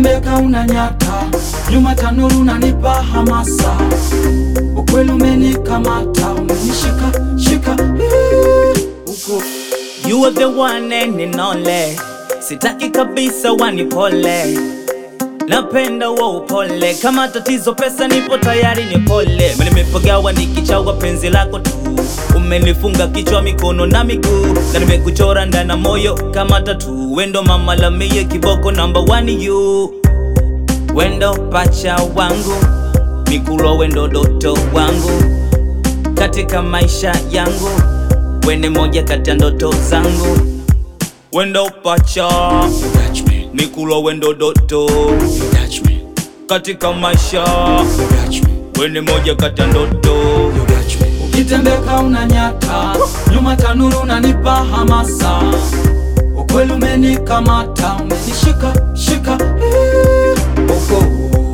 ukitembeka unanyata, nyuma tanuru unanipa hamasa, ukweli umenikamata, umenishika shika eh, uko You are the one and only, sitaki kabisa wanipole, napenda wa upole, kama tatizo pesa nipo tayari ni pole. Mimi nimepagawa nikichawa penzi lako tu, umenifunga kichwa mikono na miguu, na nimekuchora ndana moyo kama tatu. Wendo mama la mie kiboko number one you, wendo pacha wangu, mikulo wendo doto wangu katika maisha yangu, wene moja kati ya ndoto zangu, wendo pacha You touch me, mikulo wendo doto you touch me, katika maisha, you touch me, wene moja kati ya ndoto you touch me. Ukitembeka unanyata, nyuma tanuru unanipa hamasa, ukweli umenikamata, umenishika shika eh, uko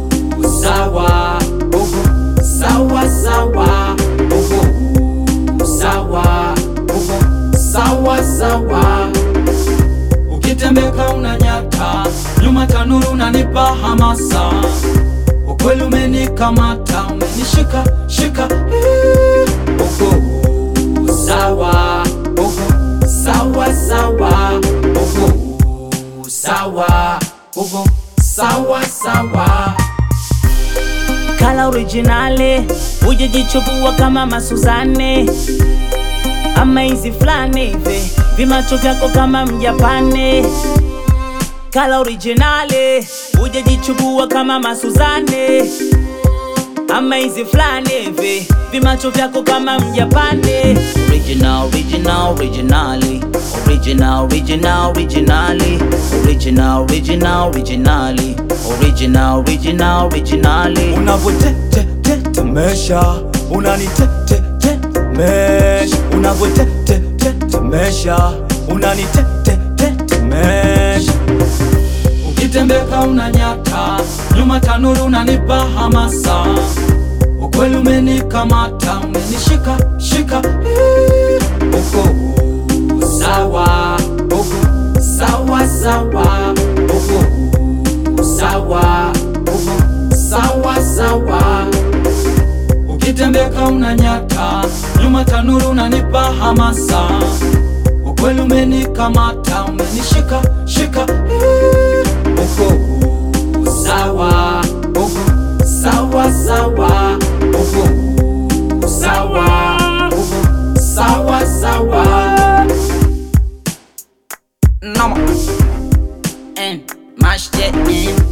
sawa, uko sawa sawa, uko sawa, uko sawa sawa. Ukitembeka unanyata, nyuma tanuru unanipa hamasa, ukweli umenikamata, umenishika shika eh, uko sawa, uko sawa sawa, uko sawa, uko sawa sawa. kala originale, hujajichubua kama masuzane ama hizi fulani hivi, vimacho vyako kama mjapane. Kala originale, hujajichubua kama masuzane ama hizi fulani hivi, vimacho vyako kama mjapane. Original, original, originali Original, original, originali Original, original, originali Original, original, originali unavyotetetetemesha unanitetetetemesha unavyotetetetemesha unanitetetetemesha ukitembeka unanyata nyuma tanuru unanipa hamasa ukweli umenikamata umenishika shika eh, uko sawa uko sawa sawa uko sawa uko sawa sawa ukitembeka unanyata nyuma tanuru unanipa hamasa ukweli umenikamata umenishika shika eh, uko sawa uko sawa sawa uko sawa uko sawa sawa Noma And mash that in